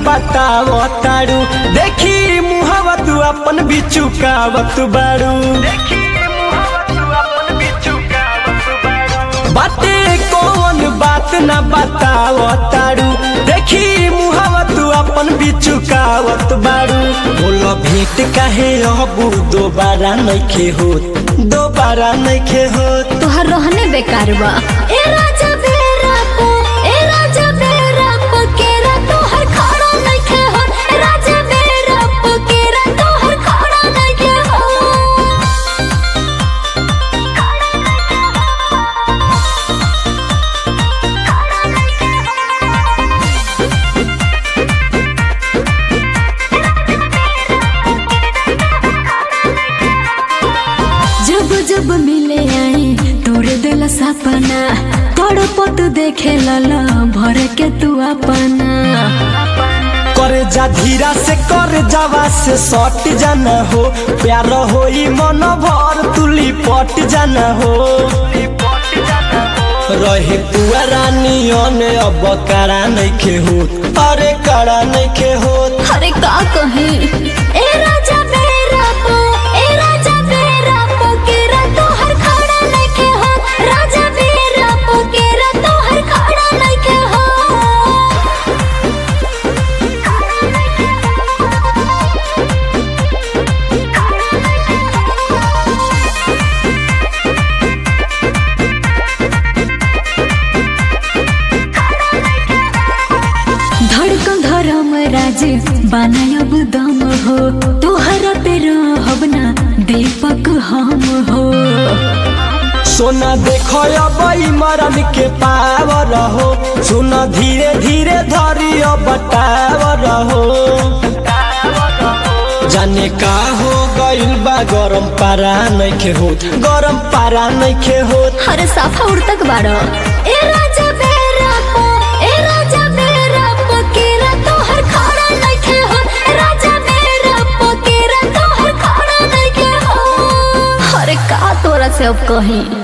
बताव तारू देखी मुहवा तू अपन बिचुकावत बारू बाटे कौन बात ना बताव तारू देखी मुहवा तू अपन बिचुकावत बारू बोलो भेंट काहे अबू दोबारा नइखे होत दोबारा नइखे होत तोहर रहने बेकार बा ए राजा बेरा को ए राजा बेरा को केरा तोहर खड़ा नइखे हो ए राजा बेरा को केरा तोहर खड़ा नइखे हो जब जब मिले आई तोर दिल सपना तड़पत देखे लला भर के तू अपना करे जा धीरा से कर जावा से सट जाना हो प्यार होई मन भर तुली पट जाना हो रहे पुआ रानियन अब करा नइखे होत अरे करा नइखे होत अरे का कहे ए राजा बेरा को ए राजा बेरा को केरा तोहर खड़ा नइखे हो राजा बेरा को केरा तोहर खड़ा नइखे हो धड़कन धर्म राज बनायब दम हो तोहरा पे रहब ना दीपक हम हो सोना देखो अब मरन के पावर हो सुन धीरे धीरे धरियो बटावर हो जाने का हो गइल बा गरम पारा नइखे होत गरम पारा नइखे होत अरे साफा उड़तक बाड़ो ए राजा बेरा को ए राजा बेरा को केरा तोहर खड़ा नइखे हो ए राजा बेरा को केरा तोहर खड़ा नइखे हो अरे का तोरा से अब कहीं